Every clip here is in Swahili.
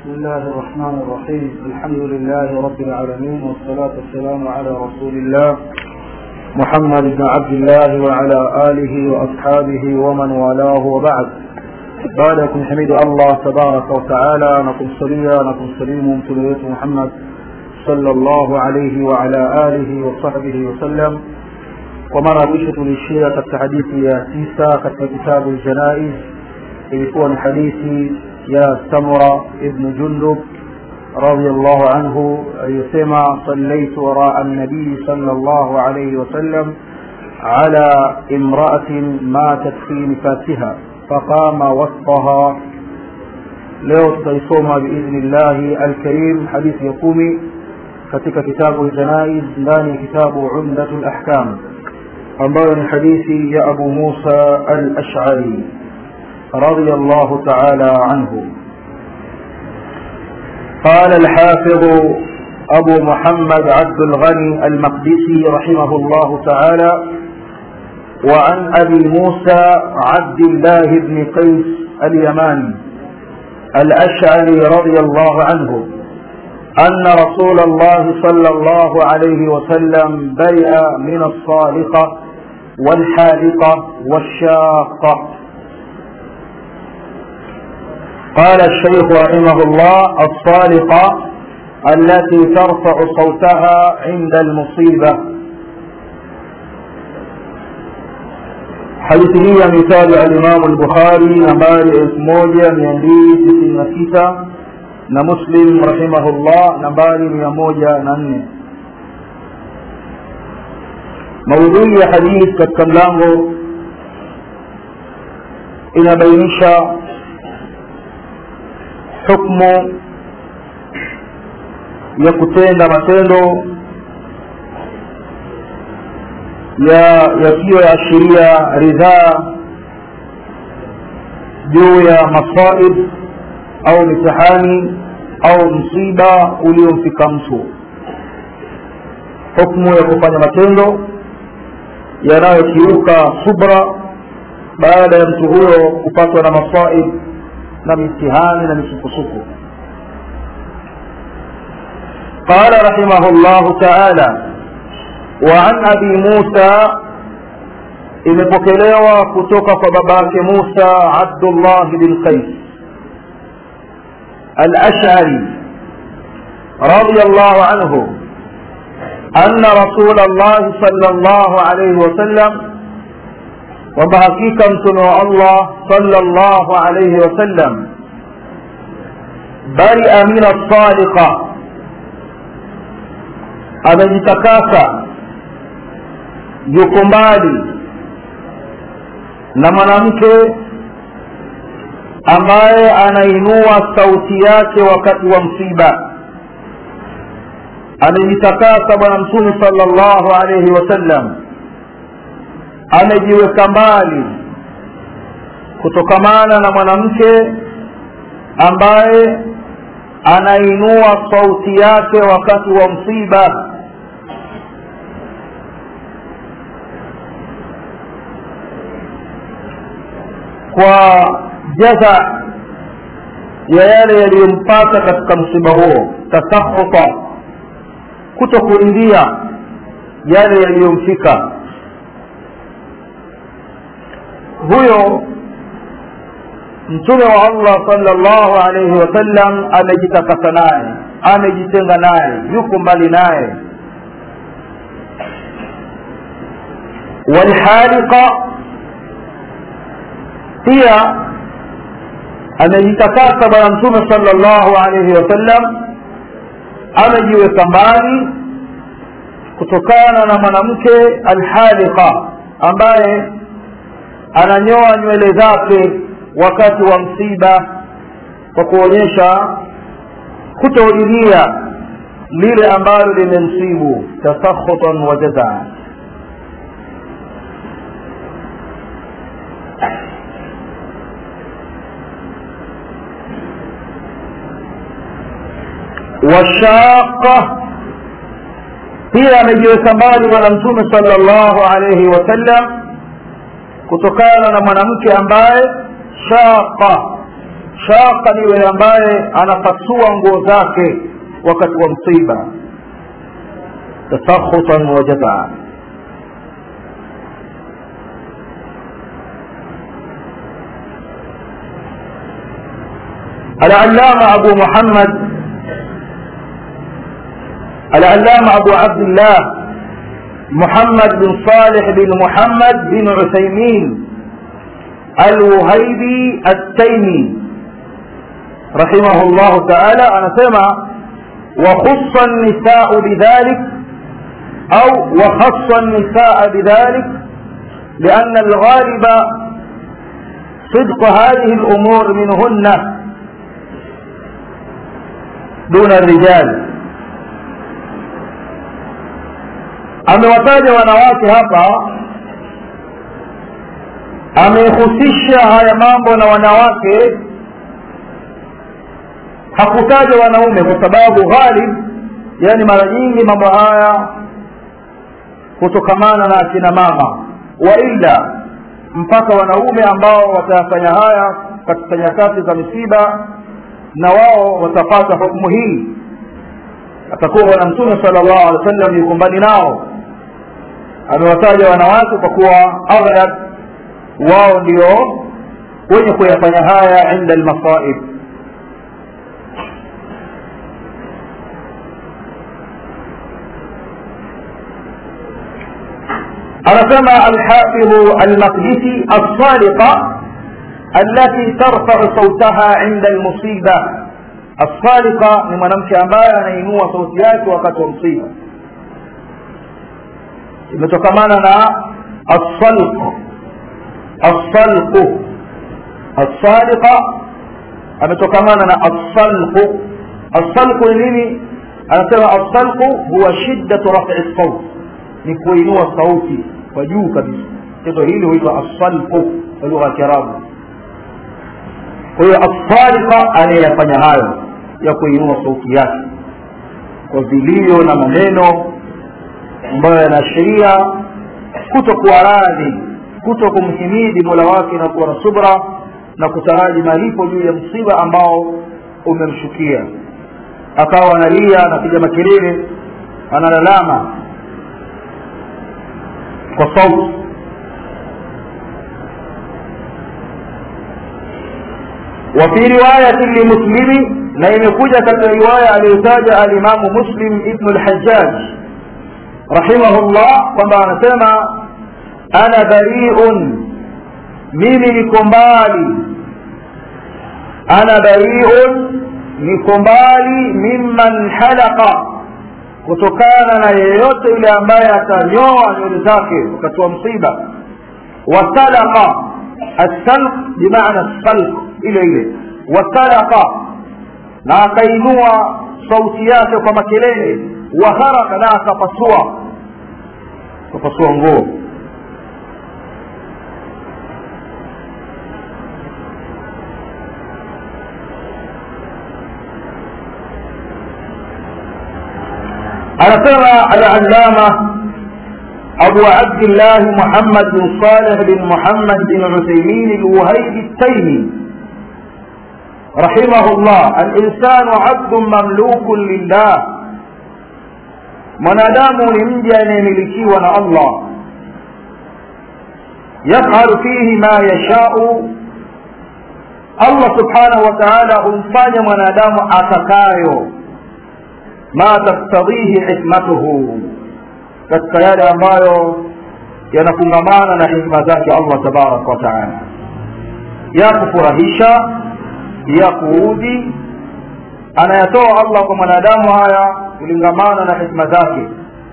بسم الله الرحمن الرحيم الحمد لله رب العالمين والصلاة والسلام على رسول الله محمد بن عبد الله وعلى آله وأصحابه ومن والاه وبعد بعدكم حميد الله تبارك وتعالى نكم صليا نكم سليم تلوية محمد صلى الله عليه وعلى آله وصحبه وسلم ومرة مشة tulishia katika hadithi ya tisa katika kitabu janaiz ilikuwa ni hadithi ya samura ibnu jundub رضي الله عنه يسمى صليت وراء النبي صلى الله عليه وسلم على امرأة ماتت في نفاسها فقام وسطها leo tutaisoma biidhnillahi alkarim hadithi ya kumi katika kitabu ljanaiz ndani ya kitabu umdatu lahkam ambayo ni hadithi ya abu musa alashari رضي الله تعالى عنه قال الحافظ أبو محمد عبد الغني المقدسي رحمه الله تعالى وعن أبي موسى عبد الله بن قيس اليماني الأشعري رضي الله عنه أن رسول الله صلى الله عليه وسلم برئ من الصالقة والحالقة والشاقة قال الشيخ رحمه الله الصالقة التي ترفع صوتها عند المصيبة حديث هي مثال الإمام البخاري نمبر 1296 na muslim rahimahullah nambari 104 maudhui ya hadith katika mlango inabainisha hukmu ya kutenda matendo ya yasiyoashiria ridhaa juu ya masaib au mitihani au msiba uliomfika mtu hukmu ya kufanya matendo yanayokiuka subra baada ya mtu huyo kupatwa na masaib na mitihani na misukosuko قال رحمه الله تعالى وعن أبي موسى imepokelewa kutoka kwa babake Musa Abdullah bin Qais al-Ash'ari radiyallahu anhu أن رسول الله صلى الله عليه وسلم kwamba hakika mtume wa allah sallallahu alayhi wasallam baria min asadiqa amejitakasa yuko mbali na mwanamke ambaye anainua sauti yake wakati wa msiba amejitakasa bwana mtume sallallahu alayhi wasallam amejiweka mbali kutokamana na mwanamke ambaye anainua sauti yake wakati wa msiba kwa jaza ya yale yaliyompata katika msiba huo tasakhuta kuto kuingia yale yaliyomfika huyo mtume wa allah sallallahu alaihi wasallam amejitakasa naye amejitenga naye yuko mbali naye walhaliqa pia amejitakasa bwana mtume sallallahu alaihi wasallam amejiweka mbali kutokana na mwanamke alhaliqa ambaye ananyoa nywele zake wakati wa msiba kwa kuonyesha kutohudhuria lile ambalo limemsibu tasakhutan wa jazaa washaqa pia amejiweka mbali bwana mtume sallallahu alayhi wasallam kutokana na mwanamke ambaye shaqa shaqa ni yule ambaye anapasua nguo zake wakati wa msiba tasakhutan wa jazaa العلامة أبو محمد العلامة أبو عبد الله محمد بن صالح بن محمد بن عثيمين الوهيبي التيمي رحمه الله تعالى أنا سمع وخص النساء بذلك أو وخص النساء بذلك لأن الغالب صدق هذه الأمور منهن دون الرجال amewataja wanawake hapa amehusisha haya mambo na wanawake hakutaja wanaume kwa sababu ghalib yani mara nyingi mambo haya kutokamana na akina mama waila mpaka wanaume ambao watayafanya haya katika nyakati za misiba na wao watapata hukumu hii atakuwa bwana mtume sala llahu alehi wa sallam yuko mbali nao amewataja wanawake kwa kuwa aghlab wao ndio wenye kuyafanya haya inda almasaib anasema alhafidhu almaqdisi alsaliqa التي ترفع صوتها عند المصيبة الصالقة ni mwanamke ambaye anainua sauti yake wakati wa msiba imetokamana na الصلق الصلق الصالقة ametokamana na الصلق الصلق ni nini anasema الصلق huwa shiddatu raf'i الصوت ni kuinua sauti kwa juu kabisa tendo hili huitwa الصلق kwa lugha ya Kiarabu kwa hiyo asfarika anayeyafanya hayo ya kuinua sauti yake kwa vilio na maneno ambayo yanaashiria kutokuwa radhi kuto kumhimidi mola wake na kuwa na subra na kutaraji malipo juu ya msiba ambao umemshukia akawa analia anapiga makelele analalama kwa sauti وفي رواية لمسلم na imekuja katika riwaya aliyotaja alimamu muslim ibnu lhajaj rahimahullah kwamba anasema ana bariun mimi niko mbali ana bariun niko mbali mimman halaka kutokana na yeyote yule ambaye atanyoa nywele zake wakati wa msiba wasalaka assalq bimaana salq ile ile wasalaka na akainua sauti yake kwa makelele waharaka na akapasua akapasua nguo anasema alalama abu abdillah muhammad bin saleh bin muhammad bin uthaimin alwahaibi التيمي رحمه الله الإنسان عبد مملوك لله mwanadamu ni mja anayemilikiwa na allah yafalu fihi ma yashau allah subhanahu wa taala humfanya mwanadamu atakayo ma taktadhihi hikmatuhu katika yale ambayo yanafungamana na hikma zake allah tabaraka wa taala ya kufurahisha ya kuudhi anayatoa allah kwa mwanadamu haya kulingamana na hikma zake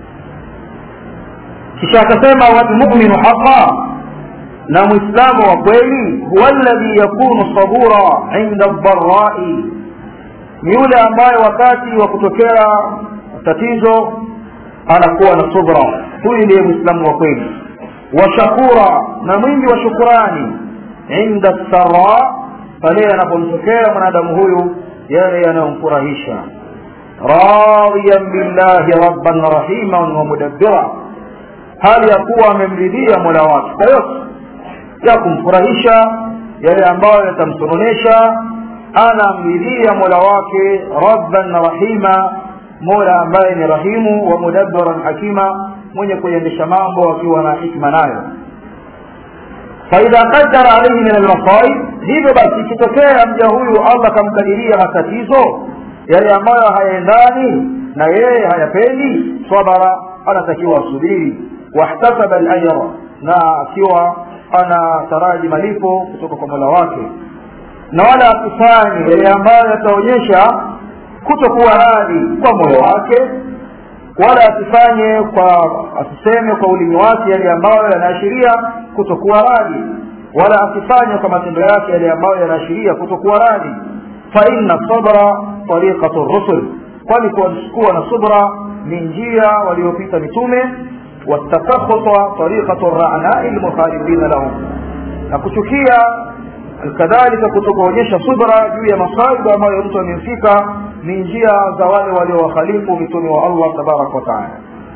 kisha akasema walmuminu haqa na mwislamu wa kweli huwa alladhi yakunu sabura inda dharai ni yule ambaye wakati wa kutokea tatizo anakuwa na subra huyu ndiye mwislamu wa kweli wa shakura na mwingi wa shukurani inda sara pale anapomtokea mwanadamu huyu yale yanayomfurahisha radiyan billahi rabban rahiman wa mudabbira hali ya kuwa amemridhia mola wake kwa yote ya kumfurahisha yale ambayo yatamsononesha anamridhia mola wake rabban rahima mola ambaye ni rahimu wa mudabbaran hakima mwenye kuendesha mambo akiwa na hikma nayo faidha qadara alaihi min almasaib hivyo basi ikitokea mja huyu allah akamkadiria matatizo yale ambayo hayaendani na yeye hayapendi sabara anatakiwa asubiri wahtasaba alajra na akiwa anataraji malipo kutoka kwa mola wake na wala asifanye yale ambayo yataonyesha kutokuwa radhi kwa moyo wake wala asifanye kwa asiseme kwa ulimi wake yale ambayo yanaashiria kutokuwa radhi wala asifanye kwa matendo yake yale ambayo yanaashiria kutokuwa radhi fa inna sabra tariqatu rusul kwani kuwa na subra ni njia waliopita mitume watakakhuta tariqatu ranai lmukhalifina lahum na kuchukia kadhalika kutokuonyesha subra juu ya masaibu ambayo mtu amemfika ni njia za wale waliowakhalifu mitume wa allah tabaraka wataala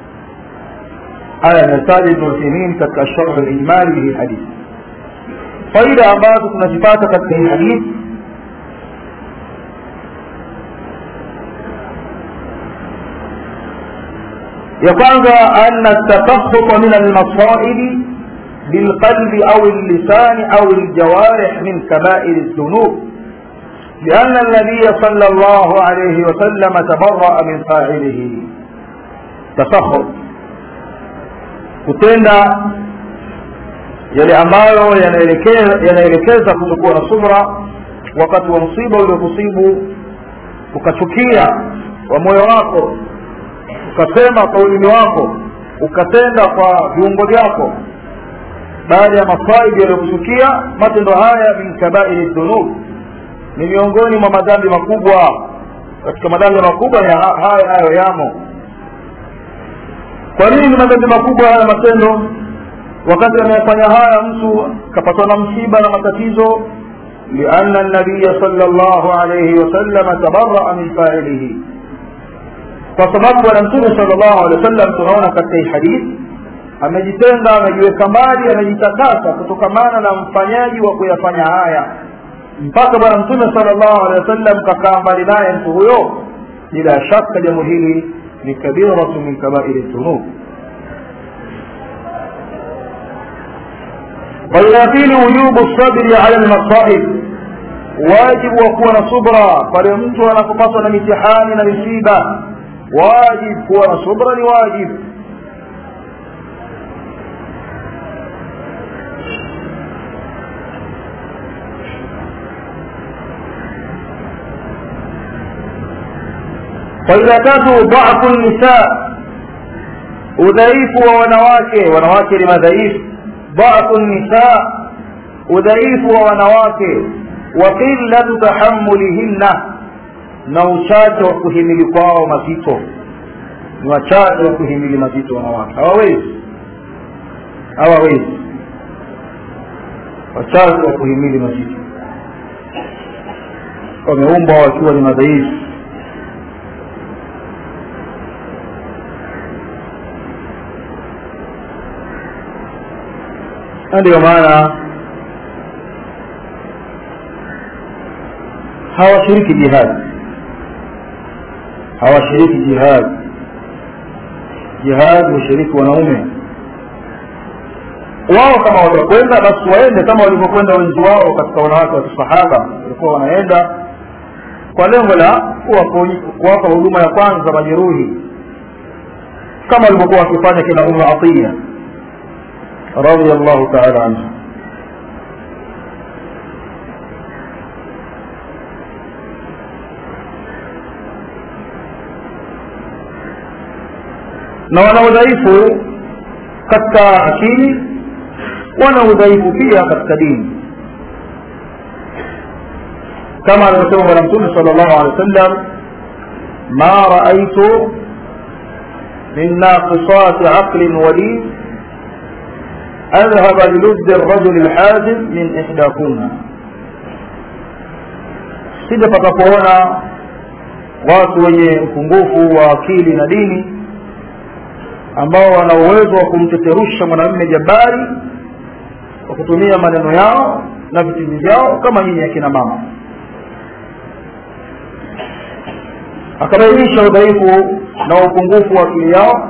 haya ametaja ibnu utheimin katika sharh lijmali hii hadithi faida ambazo tunazipata katika hii hadithi ya kwanza ana takakhuta min almasaibi بالقلب أو اللسان أو الجوارح من كبائر الذنوب لأن النبي صلى الله عليه وسلم تبرأ من فاعله تسخط kutenda yale ambayo yanaelekeza kutokuwa na subra wakati wa msiba uliokusibu ukachukia wa moyo wako ukasema kwa ulimi wako ukatenda kwa viungo vyako baada ya masaibu yaliyokuchukia matendo haya min kabairi dhunub ni miongoni mwa madhambi makubwa katika madhambi makubwa ya haya hayo yamo kwa nini ni madhambi makubwa haya matendo wakati anayefanya haya mtu kapatwa na msiba na matatizo لأن النبي صلى الله عليه وسلم تبرأ من فاعله فسبب ونمتون صلى الله عليه وسلم تنون كتي حديث amejitenga amejiweka mbali amejitakasa kutokamana na mfanyaji wa kuyafanya haya mpaka bwana mtume salllahu alehi wasallam kakaa mbali naye mtu huyo bila shaka jambo hili ni kabiratu min kabairi dhunub faida ya pili wujubu sabri ala lmasaib wajibu wa kuwa na subra pale mtu anapopatwa na mitihani na misiba wajib kuwa na subra ni wajibu faida tatu dhafu nisa udhaifu wa wanawake wanawake ni madhaifu dhafu nisa udhaifu wa wanawake wa qillatu tahammulihinna na uchache wa kuhimili kwao mazito ni wachache wa kuhimili mazito wanawake hawawezi hawawezi wachache wa kuhimili mazito wameumbwa wakiwa ni madhaifu na ndio maana hawashiriki jihad hawashiriki jihad jihad hushiriki wanaume wao kama watakwenda basi waende kama walivyokwenda wenzi wao katika wanawake wa kisahaba walikuwa wanaenda kwa lengo la kuwapa huduma ya kwanza majeruhi kama walivyokuwa wakifanya kina umu atiya رضي الله تعالى عنه na wana udhaifu katika akili wana udhaifu pia katika dini kama alivyosema bwana mtume sala llahu alehi wa sallam ma raaitu min naqisati aqlin wadin أذهب للد الرجل الحازم من إحداكما sija patapoona watu wenye upungufu wa akili na dini ambao wana uwezo wa kumteterusha mwanamume jabari kwa kutumia maneno yao na vitindi vyao kama nyinyi akina mama akabainisha udhaifu na upungufu wa akili yao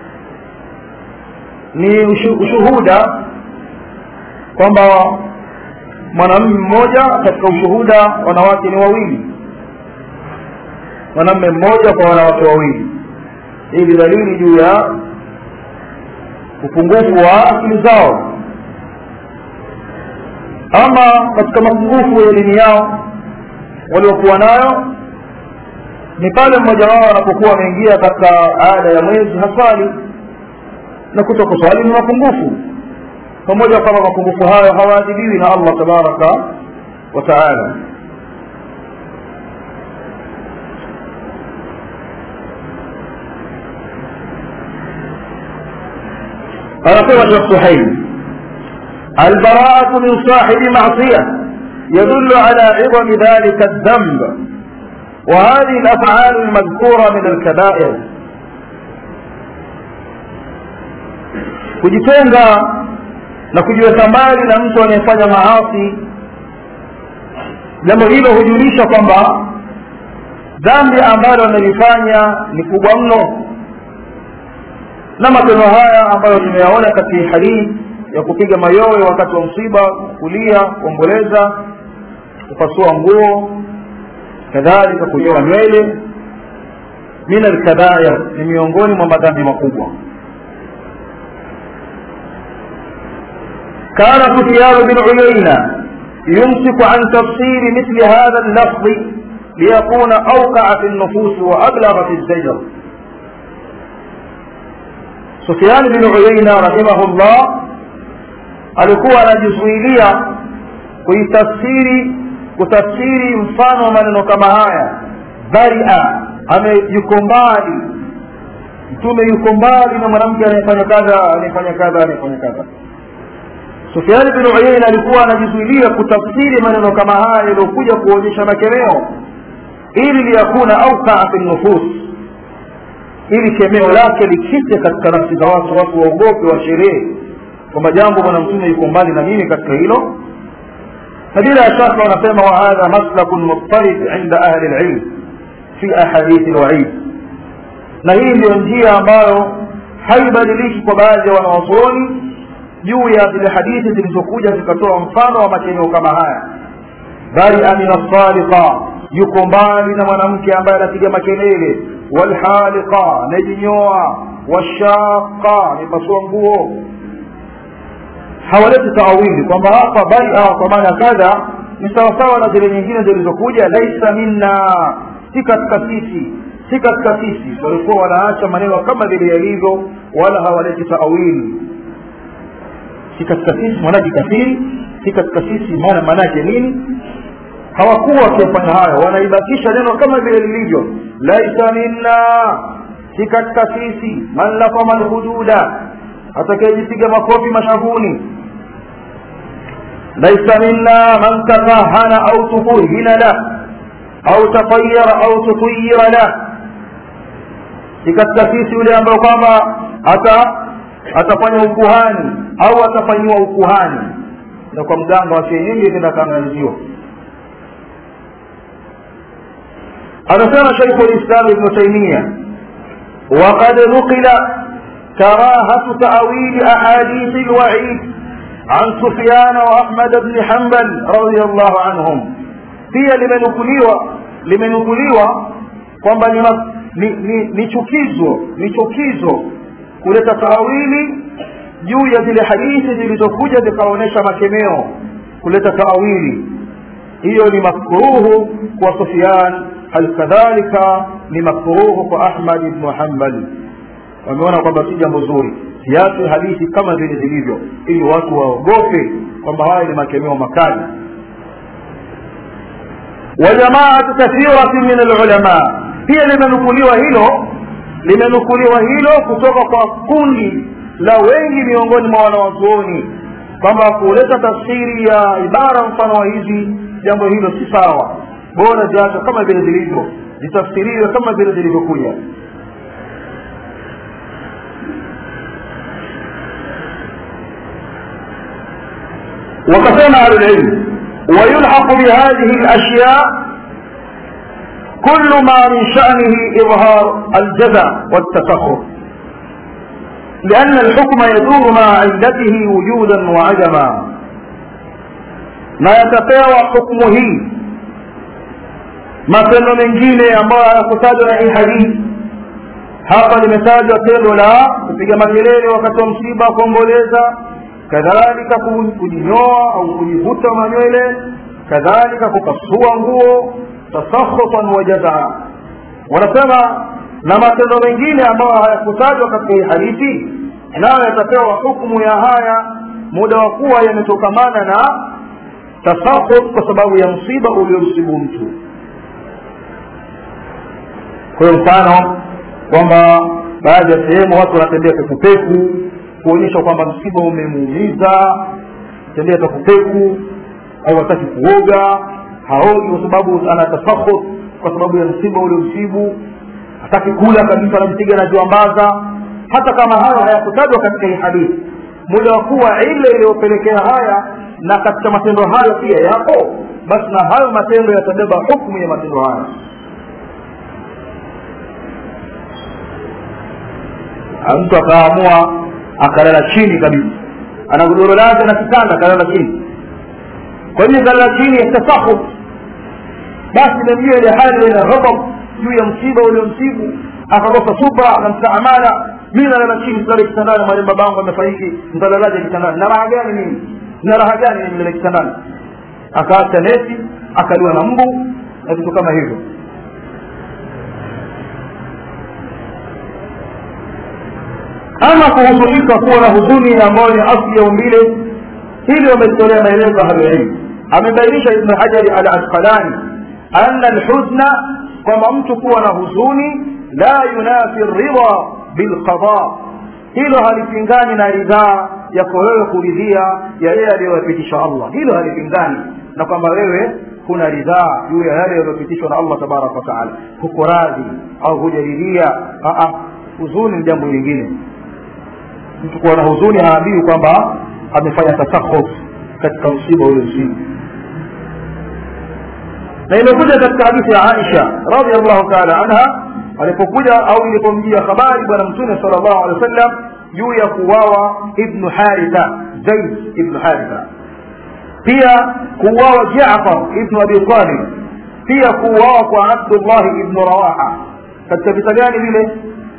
ni ushuhuda kwamba mwanamume mmoja katika ushuhuda wanawake ni wawili mwanamume mmoja kwa wanawake wawili hii ni dalili juu ya upungufu wa akili zao ama katika mapungufu ya dini yao waliokuwa nayo ni pale mmoja wao anapokuwa ameingia katika ada ya mwezi haswali na kuto kuswali ni mapungufu pamoja kwamba mapungufu hayo hawaadhibiwi na allah tabaraka wa taala anasema shekh suhaili البراءة من صاحب معصية يدل على عظم ذلك الذنب وهذه الأفعال المذكورة من الكبائر kujitenga na kujiweka mbali na mtu anayefanya maasi jambo hilo hujulisha kwamba dhambi ambalo amelifanya ni kubwa mno na matendo haya ambayo tumeyaona katika hadithi ya kupiga mayowe wakati wa msiba kulia kuomboleza kupasua nguo kadhalika kunyoa nywele min alkabair ni miongoni mwa madhambi makubwa كان سفيان بن عيينة يمسك عن تفسير مثل هذا اللفظ ليكون أوقع في النفوس وأبلغ في الزجر سفيان بن عيينة رحمه الله alikuwa anajizuilia kuitafsiri kutafsiri mfano wa maneno kama haya baria ame yuko mbali mtume yuko mbali na mwanamke anayefanya kadha anayefanya kadha anayefanya kadha sufiani bin uyain alikuwa anajizuilia kutafsiri maneno kama haya yaliyokuja kuonyesha makemeo ili liyakuna aukaa fi nufus ili kemeo lake likite katika nafsi za watu watu waogope wa sherehe kwamba jambo bwana mtume yuko mbali na mimi katika hilo na bila shaka wanasema wa hadha maslakun muttarif inda ahli lilm fi ahadithi lwaid na hii ndiyo njia ambayo haibadiliki kwa baadhi ya wanawazuoni juu ya zile hadithi zilizokuja zikatoa mfano wa makeneo kama haya bali amina sadiqa yuko mbali na mwanamke ambaye anapiga makelele walhaliqa anayejinyoa washaqa anayepasua nguo hawaleti taawili kwamba hapa baria kwa maana kadha ni sawasawa na zile nyingine zilizokuja laisa minna si katika sisi si katika sisi walikuwa wanaacha maneno kama vile yalivyo wala hawaleti taawili si katika sisi mwanaji kafiri si katika sisi maana maanake nini hawakuwa wakiyafanya hayo wanaibakisha neno kama vile lilivyo laisa minna si katika sisi man lafama lhududa atakayejipiga makofi mashavuni laisa minna man takahana au tukuhina la au tatayara au tutuyira la si katika sisi yule ambayo kwamba ata atafanya ukuhani au atafanyiwa ukuhani na kwa mganga wa kienyeji kenda kaangaliziwa anasema shaikhu lislam ibnu taimia وقد نقل كراهة تأويل أحاديث الوعيد عن سفيان وأحمد بن حنبل رضي الله عنهم pia limenukuliwa limenukuliwa kwamba ni, ni, ni, ni chukizo ni chukizo kuleta taawili juu ya zile hadithi zilizokuja zikaonyesha makemeo kuleta taawili hiyo ni makruhu kwa sufyan halikadhalika ni makruhu kwa ahmad ibnu hambal wameona kwamba si jambo zuri siache hadithi kama vile zilivyo ili watu waogope kwamba haya ni makemeo makali wajamaatu kathirati min alulama pia limenukuliwa hilo limenukuliwa hilo kutoka kwa kundi la wengi miongoni mwa wanawazuoni kwamba kuleta tafsiri ya ibara mfano wa hizi jambo hilo si sawa bora ziacha kama vile zilivyo zitafsiriwe kama vile zilivyokuja وقسم أهل العلم ويلحق بهذه الأشياء كل ما من شأنه إظهار الجزع والتفخر لأن الحكم يدور مع علته وجودا وعدما ما يتpewa حكمه matendo mengine ambayo hayakutajwa na hii hadithi hapa limetajwa tendo la kupiga makelele wakati wa msiba kuomboleza kadhalika kujinyoa au kujivuta manywele kadhalika kupasua nguo tasakhutan wa jazaa wanasema na matendo mengine ambayo hayakutajwa katika hii hadithi nayo yatapewa hukumu ya haya muda wa kuwa yametokamana na tasakhut kwa sababu ya msiba uliomsibu mtu kwa hiyo mfano kwamba baadhi ya sehemu watu wanatembea pekupeku kuonyesha kwamba msiba umemuumiza tembea pekupeku au hataki kuoga haogi kwa sababu ana tasakhut kwa sababu ya msiba ule msibu hataki kula kabisa anampiga na juambaza hata kama hayo hayakutajwa katika hii hadithi muda wa kuwa ile iliyopelekea haya na katika matendo hayo pia yapo basi na hayo matendo yatabeba hukumu ya matendo hayo mtu akaamua akalala chini kabisa ana godoro lake na kitanda akalala chini kwa hiyo kalala chini yatasahut basi imemjia ile hali ina ghadab juu ya msiba uliomsibu akakosa subra na mstaamala mi nalala chini silale kitandani mwalimu babangu amefariki ntalalaje kitandani na raha gani mimi na raha gani mimi nilale kitandani akaacha neti akaliwa na mbu na vitu kama hivyo ama kuhuzunika kuwa na huzuni ambayo ni asli ya umbile hili wametolea maelezo ahlulilmu amebainisha ibnu hajari al asqalani ana lhuzna kwamba mtu kuwa na huzuni la yunafi ridha bilqada hilo halipingani na ridhaa yako wewe kuridhia ya yale aliyoyapitisha allah hilo halipingani na kwamba wewe kuna ridhaa juu ya yale yaliyopitishwa na allah tabaraka wataala huko radhi au hujaridhia huzuni ni jambo lingine mtu kuwa na huzuni haambiwi kwamba amefanya tasakhut katika msiba ule msiba na imekuja katika hadithi ya aisha radiallahu taala anha alipokuja au ilipomjia habari bwana mtume sala llahu alehi wa sallam juu ya kuuawa ibnu haritha zaid ibnu haritha pia kuuawa jafar ibnu abi talib pia kuuawa kwa abdullahi ibnu rawaha katika vita gani vile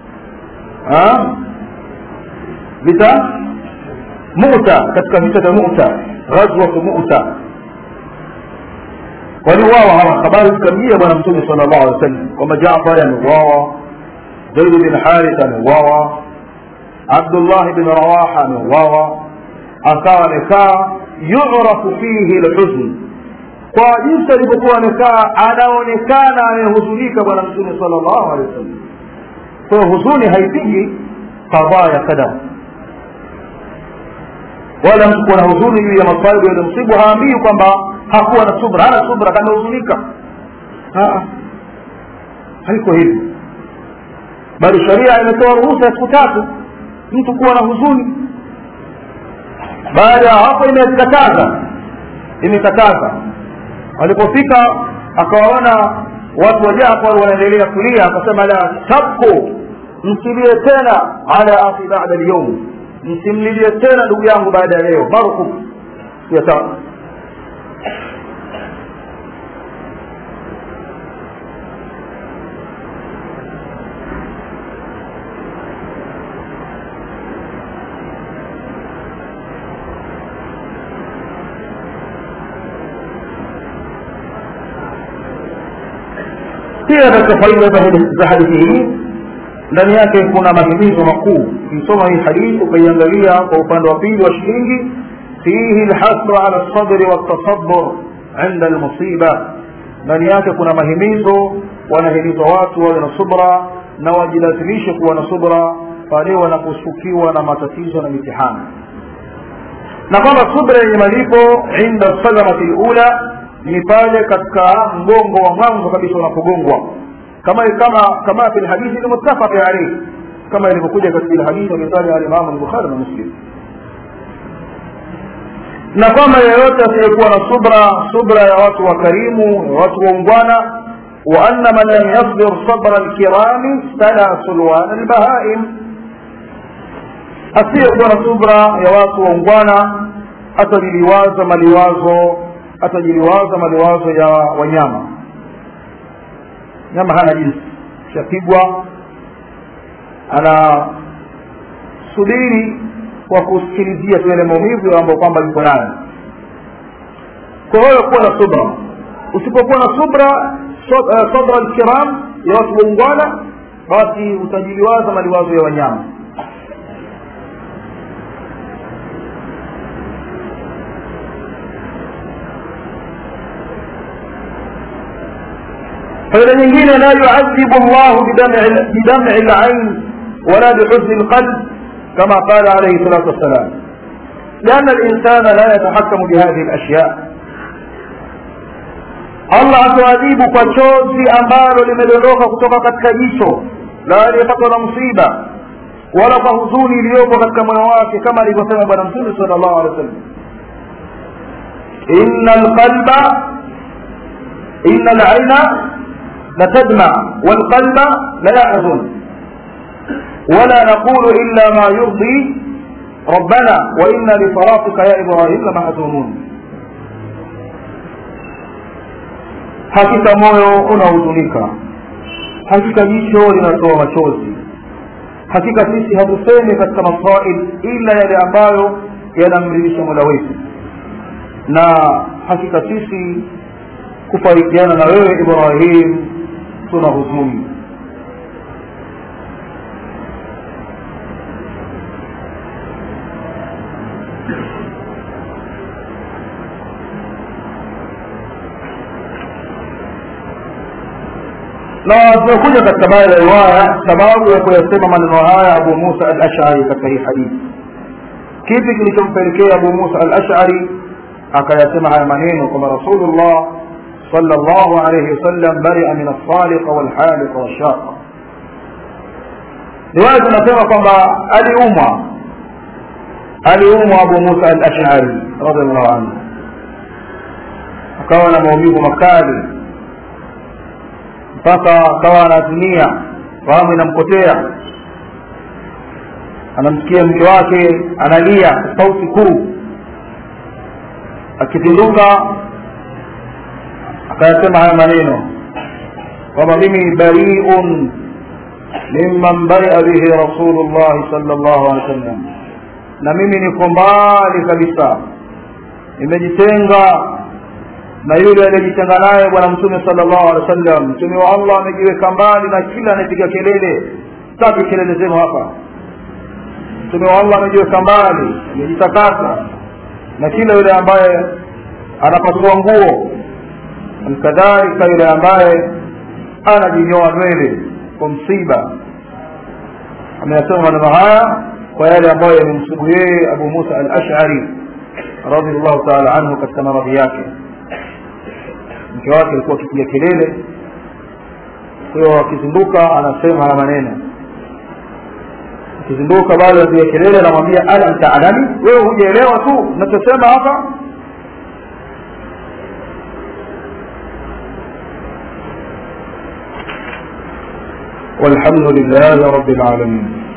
vita muta katika vita vya muta ghazwatu muta waliuawa hawa habari zikamjia bwana mtume sala llahu alih wa sallam kwamba jafari ameuawa zaid bin haritha ameuawa abdullahi bin rawaha ameuawa akawa amekaa yurafu fihi lhuzn kwa jinsi alivyokuwa amekaa anaonekana amehuzunika bwana mtume sala llahu alehi wa sallam kwa huzuni haipigi qadhaa ya qadar wala mtu kuwa na huzuni juu ya masaibu yaliyomsibu haambii kwamba hakuwa na subra hana subra kamehuzunika haiko hivi bali sharia imetoa ruhusa ya siku tatu mtu kuwa na huzuni baada ya hapo imekataza imekataza alipofika akawaona watu wa jafar wanaendelea kulia akasema la tabku msilie tena ala akhi bada lyaum msimlilie tena ndugu yangu baada ya leo markum ya tatu pia katika faida za hadithi hii ndani yake kuna mahimizo makuu ukisoma hii hadithi ukaiangalia kwa upande wa pili wa shilingi fihi lhasru ala lsabri waltasabur inda almusiba ndani yake kuna mahimizo wanahimizwa watu wawe na subra na wajilazimishe kuwa na subra pale wanaposukiwa na matatizo na mitihani na kwamba subra yenye malipo inda sadamati lula ni pale katika mgongo wa mwanzo kabisa unapogongwa kama kama kama fi lhadithi lmuttafaqi alayhi kama ilivyokuja katika ile hadithi ametaja alimamu lbukhari na muslim na kwamba yeyote asiyekuwa na subra subra ya watu wakarimu ya watu waungwana وأن من لم يصبر صبر الكرام استلى سلوان البهائم asiyekuwa na subra ya watu waungwana atajiliwaza maliwazo atajiliwaza maliwazo ya wanyama nyama hana jinsi shapigwa ana subiri kwa kusikilizia tu yale maumivu ambayo kwamba yuko nayo kwa hiyo kuwa na subra usipokuwa na subra sabra alkiram ya watu waungwana basi utajiliwaza maliwazo ya wanyama faida nyingine la yuadhibu llahu bidam'i lain wala bihuzni lqalb kama qala alayhi salatu wassalam لأن الإنسان لا يتحكم بهذه الأشياء allah atawajibu kwa chozi ambalo limedondoka kutoka katika jicho la aliyepatwa na msiba wala kwa huzuni iliyopo katika moyo wake kama alivyosema bwana mtume sala llahu alehi wa sallam ina lqalba ina laina لتدمع والقلب لا يحزن ولا نقول إلا ما يرضي ربنا وإنا لصراطك يا إبراهيم لمحزونون hakika moyo unahuzunika hakika jicho linatoa machozi hakika sisi hatusemi katika masail ila yale ambayo yanamridhisha mola wetu na hakika sisi kufarikiana na wewe ibrahim tuna huzuni na tumekuja katika baadhi ya riwaya sababu ya kuyasema maneno haya abu musa al ashari katika hii hadithi kipi kilichompelekea abu musa al ashari akayasema haya maneno kwamba rasulullah صلى الله عليه وسلم برئ من الصالق والحالق والشاق riwaya zinasema kwamba aliumwa aliumwa abu musa al ashari radiallahu anhu akawa na maumivu makali mpaka akawa anaazimia fahamu inampotea anamsikia mke wake analia sauti kuu akipinduka akayasema haya maneno kwamba mimi bariun mimman baria bihi rasulullahi sal llahu alehi wa sallam na mimi niko mbali kabisa nimejitenga na yule aliyejitenga naye bwana mtume sala llahu alehi wa sallam mtume wa allah amejiweka mbali na kila anayepiga kelele sitaki kelele zenu hapa mtume wa allah amejiweka mbali amejitakasa na kila yule ambaye anapasua nguo kadhalika yule ambaye anajinyoa nywele kwa msiba ameyasema maneno haya kwa yale ambayo yamemsibu yeye abu musa al ashari radiallahu taala anhu katika maradhi yake mke wake alikuwa akipiga kelele kwa hiyo akizinduka anasema haya maneno akizinduka bado anapiga kelele anamwambia alam taalami wewe hujaelewa tu nachosema hapa والحمد لله رب العالمين